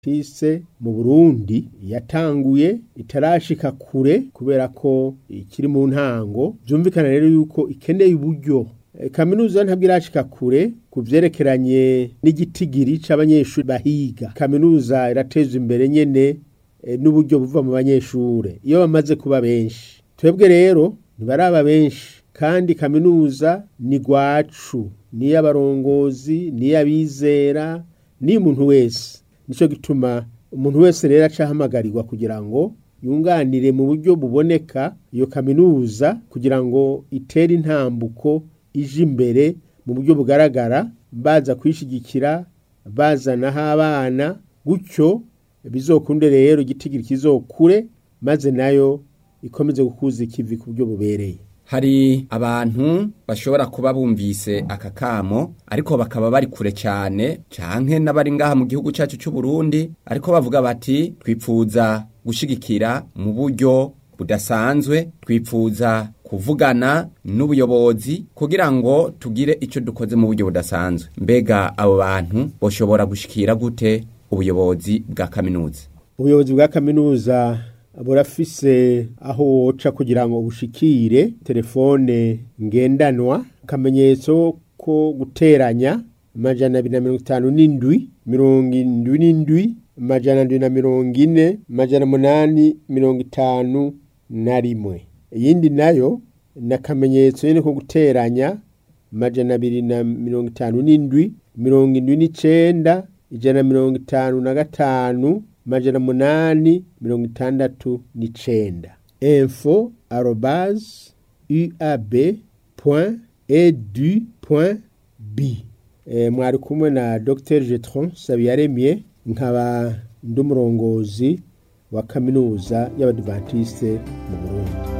tise mu Burundi yatanguye itarashika kure kubera ko ikiri mu ntango vyumvikana rero yuko ikeneye uburyo E, kaminuza ntabwo irashika kure ku vyerekeranye n'igitigiri c'abanyeshuri bahiga kaminuza irateza imbere nyene e, n'uburyo buva mu banyeshure iyo bamaze kuba benshi twebwe rero ntibaraba benshi kandi kaminuza ni gwacu ni y'abarongozi ni y'abizera ni umuntu wese nico gituma umuntu wese rero acahamagarirwa kugira ngo yunganire mu buryo buboneka iyo kaminuza kugira ngo itere intambuko ije imbere mu buryo bugaragara baza kwishigikira bazanaho abana gutyo bizokunde rero igitigiri kizokure maze nayo ikomeze gukuza ikivi ku buryo bubereye hari abantu bashobora kuba bumvise aka kamo ariko bakaba bari kure cyane canke n'abari ngaha mu gihugu cyacu cy'u Burundi ariko bavuga bati twipfuza gushigikira mu buryo budasanzwe twipfuza kuvugana n'ubuyobozi kugira ngo tugire icyo dukoze mu buryo budasanzwe mbega abo bantu boshobora gushikira gute ubuyobozi bwa kaminuza ubuyobozi bwa kaminuza burafise aho woca kugira ngo bushikire telefone ngendanwa akamenyetso ko guteranya amajana abiri na mirongo itanu n'indwi mirongo indwi n'indwi amajana ndwi na mirongo ine amajana umunani mirongo itanu na rimwe iyindi nayo ni akamenyetso nyine ko guteranya amajana abiri na mirongo itanu n'indwi mirongo indwi n'icenda ijana na mirongo itanu na gatanu amajana umunani mirongo itandatu n'icenda info arobase uab point edu point b e, mwari kumwe na dr jetron sabiyaremye nkaba ndi umurongozi wa kaminuza y'abadivantiste mu burundi